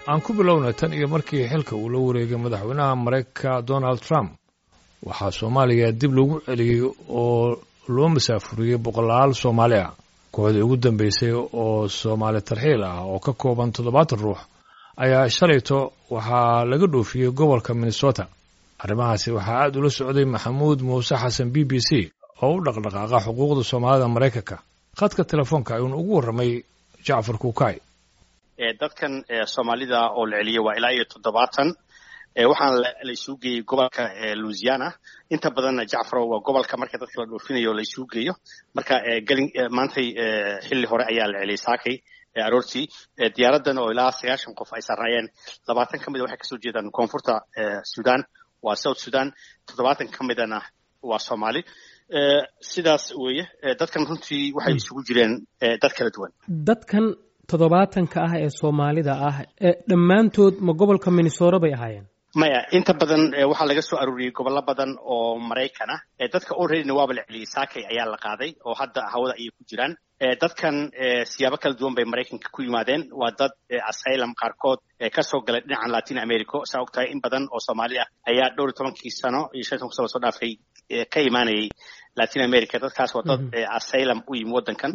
aan ku bilowna tan iyo markii xilka uu la wareegay madaxweynaha maraykanka donald trump waxaa soomaaliya dib lagu celiyey oo loo masaafuriyey boqolaal soomaali ah kooxdii ugu dambeysay oo soomaali tarxiil ah oo ka kooban toddobaatan ruux ayaa shalayto waxaa laga dhoofiyey gobolka minnesota arrimahaasi waxaa aad ula socday maxamuud muuse xasan b b c oo u dhaqdhaqaaqa xuquuqda soomaalida maraykanka khadka telefoonka ayuuna ugu warramay jacfar kuukay dadkan soomaalida oo la celiyey waa ilaa iyo toddobaatan waxaana laisuu geeyey gobolka louisiana inta badanna jacfaro waa gobolka marka dadka la dhoofinayo laisuu geeyo marka gelin maantay xilli hore ayaa la celiyey saakay aroortii diyaaradan oo ilaa sagaashan qof ay saarnaayeen labaatan ka mida waxay kasoo jeedaan koonfurta sudan waa south sudan toddobaatan ka midana waa soomaali sidaas weeye dadkan runtii waxay isugu jireen dad kala duwan dadkan toddobaatanka ah ee soomaalida ah dhammaantood ma gobolka minnesota bay ahaayeen maya inta badan waxaa laga soo aruuriyey gobollo badan oo maraykan ah dadka alreadyna waaba la celiyey saakay ayaa la qaaday oo hadda hawada ayay ku jiraan dadkan siyaabo kala duwan bay maraykanka ku yimaadeen waa dad asylum qaarkood kasoo galay dhinacan latin america saa og tahay in badan oo soomaali ah ayaa dhowr iyo tobankii sano iyo shan toban sano soo dhaafay ka imaanayay latin america dadkaas waa dad asylum u yimi waddankan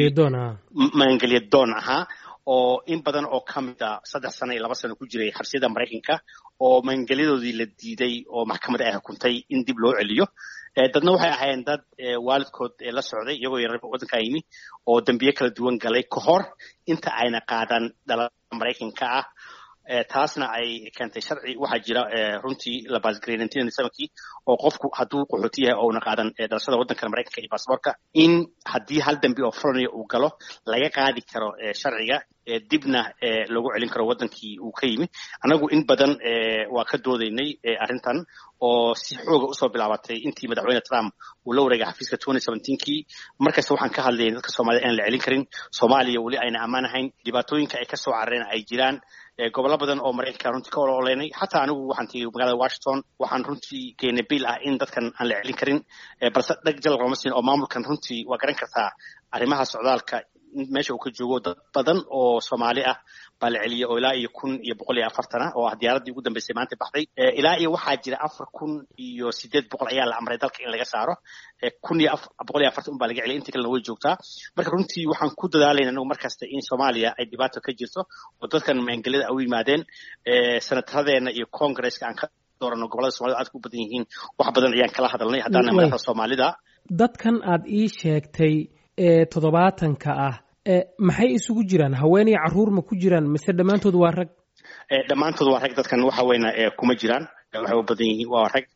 magangelya doon ahaa oo in badan oo ka mid a saddex sano iyo laba sano ku jiray xabsiyada maraykanka oo magangelyadoodii la diiday oo maxkamad ay xukuntay in dib loo celiyo dadna waxay ahaayeen dad waalidkood la socday iyagoo yar waddankaa yimi oo dembiye kala duwan galay ka hor inta ayna qaadan dhalada maraykanka ah taasna ay keentay sharci waxaa jira runtii la baasgarey kii oo qofku hadduu qaxooti yahay ouna qaadan dhalashada waddankan maraykanka iyo baasboorka in haddii hal dembi oo fulanayo uu galo laga qaadi karo sharciga dibna loogu celin karo waddankii uu ka yimi annagu in badan waa ka doodaynay arrintan oo si xooga usoo bilaabatay intii madaxweyne trump uu la wareegay xafiiska kii markasta waxaan ka hadlayay dadka soomaalida inaan la celin karin soomaaliya weli ayna ammaan ahayn dhibaatooyinka ay kasoo carareen ay jiraan gobollo badan oo maraykanka runtii ka ololeynay xataa anigu waxaan tegey magaalada washington waxaan runtii keenay biil ah in dadkan aan la celin karin balse dheg jalal looma siin oo maamulkan runtii waa garan kartaa arrimaha socdaalka meesha uu ka joogo dad badan oo soomaali ah baa la celiyey oo ilaa iyo kun iyo boqol iyo afartan ah oo ah diyaaraddii ugu dambeysay maanta baxday ilaa iyo waxaa jira afar kun iyo sideed boqol ayaa la amray dalka in laga saaro kun iyo boqol iyo afartan un baa laga celiyay intii kalena way joogtaa marka runtii waxaan ku dadaalayna anagu markasta in soomaaliya ay dhibaato ka jirto oo dadkan maangelada ay u yimaadeen senataradeena iyo congresska aan ka doorano gobolada somalida aadka u badan yihiin wax badan ayaan kala hadalnay haddaana madaxda soomaalida dadkan aad ii sheegtay ee toddobaatanka ah maxay isugu jiraan haweeney carruur ma ku jiraan mise dhammaantood waa rag dhammaantood waa rag dadkan waxa weyna kuma jiraan waxay u badan yihiin waa rag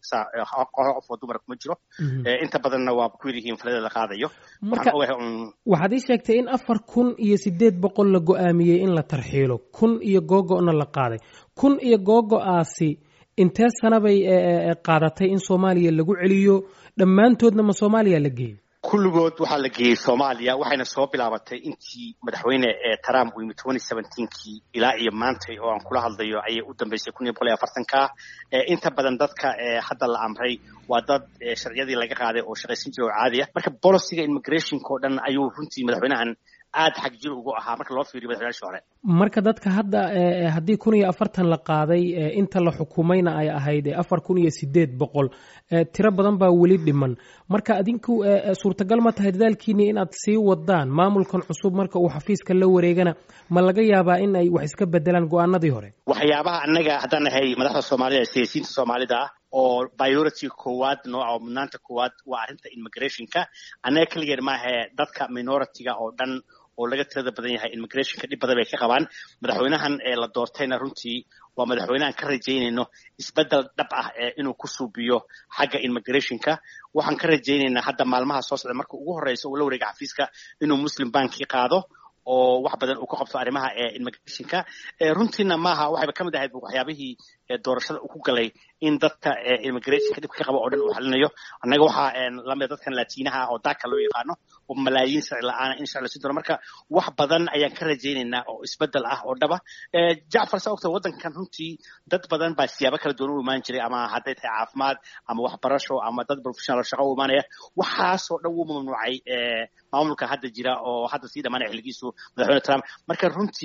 qof oo dumar kuma jiro inta badanna waa ku yar yihiin falada la qaadayo marka waxaad ii sheegtay in afar kun iyo sideed boqol la go-aamiyey in la tarxiilo kun iyo googo-na la qaaday kun iyo googo-aasi intee sana bay qaadatay in soomaaliya lagu celiyo dhammaantoodna ma soomaaliya la geeyo kulligood waxaa la geeyey soomaaliya waxayna soo bilaabatay intii madaxweyne trump uu yimi kii ilaa iyo maantay oo aan kula hadlayo ayay u dambeysay kun iyo boqol iyo afartanka inta badan dadka hadda la amray waa dad sharciyadii laga qaaday oo shaqaysan jira oo caadi ah marka boliciga immigrationka oo dhan ayuu runtii madaxweynahan aada xag jir ugu ahaa marka loo fiiriyo madaxweynashi hore marka dadka hadda haddii kun iyo afartan la qaaday inta la xukumayna ay ahayd afar kun iyo sideed boqol tiro badan baa weli dhiman marka adinku suurtagal ma tahay dadaalkiini inaad sii wadaan maamulkan cusub marka uu xafiiska la wareegana ma laga yaabaa in ay wax iska bedelaan go-aanadii hore waxyaabaha annaga haddaan nahay madaxda soomaalida siyaasiyiinta soomaalida ah oo priority koowaad nooca oo mudnaanta koowaad waa arrinta immigrationka annaga keligeed maahae dadka minority-ga oo dhan oo laga tirada badan yahay immigrationka dhib badan bay ka qabaan madaxweynahan ee la doortayna runtii waa madaxweynehan ka rajaynayno isbeddel dhab ah inuu ku suubiyo xagga immigrationka waxaan ka rajaynaynaa hadda maalmaha soo socda marka ugu horreysa uu la wareega xafiiska inuu muslim banki qaado oo wax badan uu ka qabto arrimaha immigrationka runtiina maaha waxayba ka mid ahayd waxyaabihii doorashada uu ku galay in dadka immigrationka dhibka ka qaba oo dhan uu xalinayo annaga waxaa lamida dadkan latinaha oo daaka loo yaqaano oo malaayiin sharci la-aana in sharci la siin doono marka wax badan ayaan ka rajaynaynaa oo isbeddel ah oo dhaba jacfar saa ogta waddankan runtii dad badan baa siyaabo kala duwan u imaan jiray ama hadday tahay caafimaad ama waxbarasho ama dad professional shaqo u imaanaya waxaasoo dhan wuu mamnuucay maamulka hadda jira oo hadda sii dhamaanaya xilligiisu madaxweyne trump marka runtii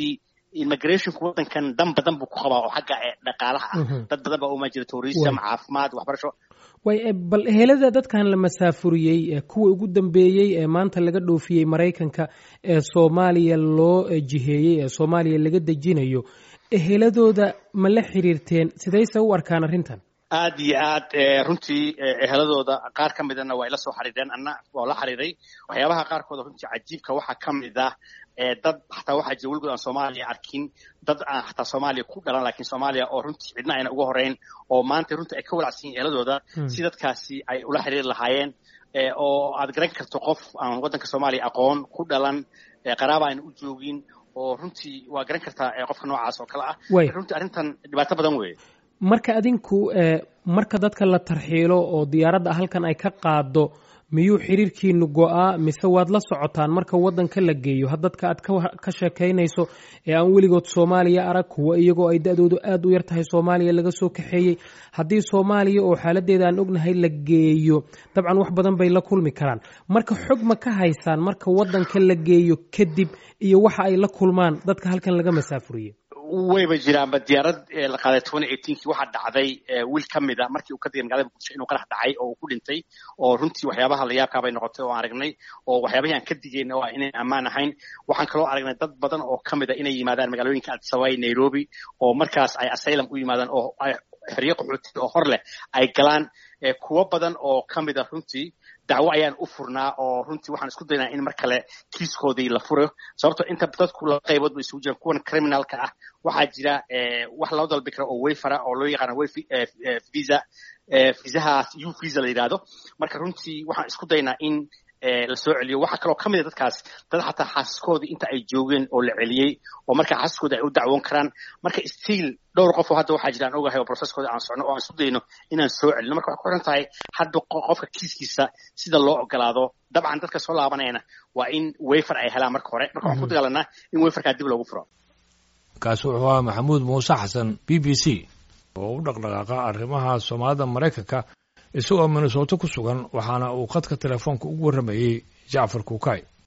immigrationku waddankan dan badan buu ku qabaa oo xagga dhaqaalaha ah dad badan baa uma jira tourism caafimaad waxbarasho way bal ehelada dadkan la masaafuriyey kuwa ugu dambeeyey ee maanta laga dhoofiyey maraykanka ee soomaaliya loo jiheeyey ee soomaaliya laga dejinayo eheladooda ma la xiriirteen sidayse u arkaan arrintan aad iyo aad runtii eheladooda qaar ka midana waa ila soo xariireen anna waa la xiriiray waxyaabaha qaarkooda runtii cajiibka waxaa ka mid ah dad xataa waxaa jira weligood aan soomaaliya arkin dad aan xataa soomaaliya ku dhalan lakiin soomaaliya oo runtii cidna ayna uga horeyn oo maanta runtii ay ka walacsan yihin eheladooda si dadkaasi ay ula xiriiri lahaayeen oo aad garan karto qof aan waddanka soomaaliya aqoon ku dhalan qaraaba ayna u joogin oo runtii waa garan kartaa qofka noocaas oo kale ah runtii arrintan dhibaato badan weeye marka adinku marka dadka la tarxiilo oo diyaaradda halkan ay ka qaado miyuu xiriirkiinu go-aa mise waad la socotaan marka waddanka la geeyo ha dadka aad ka sheekaynayso ee aan weligood soomaaliya arag kuwa iyagoo ay da-doodu aad u yar tahay soomaaliya laga soo kaxeeyey haddii soomaaliya oo xaaladeeda aan ognahay la geeyo dabcan wax badan bay la kulmi karaan marka xog ma ka haysaan marka waddanka la geeyo kadib iyo waxa ay la kulmaan dadka halkan laga masaafuriyey wayba jiraanba diyaarad la qaaday twenty eighteenkii waxaa dhacday wiil ka mid a markii uu ka digay magaalada muqdisho inuu qarax dhacay oo uu ku dhintay oo runtii waxyaabaha la yaabkaa bay noqotay oo aan aragnay oo waxyaabahii aan ka digayna oo inayn ammaan ahayn waxaan kaloo aragnay dad badan oo ka mid a inay yimaadaan magaalooyinka addis ababa nairobi oo markaas ay asylum u yimaadaan oo xeryo qaxooti oo hor leh ay galaan kuwo badan oo ka mid a runtii dacwo ayaan u furnaa oo runtii waxaan isku daynaa in mar kale kiiskoodii la furo sababto inta dadku laba qaybood ba isugu jiraan kuwan criminalka ah waxaa jira wax loo dalbi kara oo wayfara oo loo yaqaano way visa visahaas u visa la yidhaahdo marka runtii waxaan isku daynaa in la soo celiyo waxaa kaloo ka mid a dadkaas dad xataa xaasaskoodii inta ay joogeen oo la celiyey oo marka xaasaskooda ay u dacwoon karaan marka stiil dhowr qof oo hadda waxaa jira aan ogahay oo processkooda aan socno oo aan isku dayno inaan soo celino marka waxay ku xiran tahay hadda qofka kiiskiisa sida loo ogolaado dabcan dadka soo laabanayana waa in wayfer ay helaan marka hore marka waxaan ku dagaalanaa in wayferkaa dib loogu furo kaasi wuxuu ahaa maxamuud muuse xasan b b c oo u dhaqdhaqaaqa arrimaha soomaalida maraykanka isagoo minnesooto ku sugan waxaana uu khadka telefoonka ugu warramayey jacfar kuukay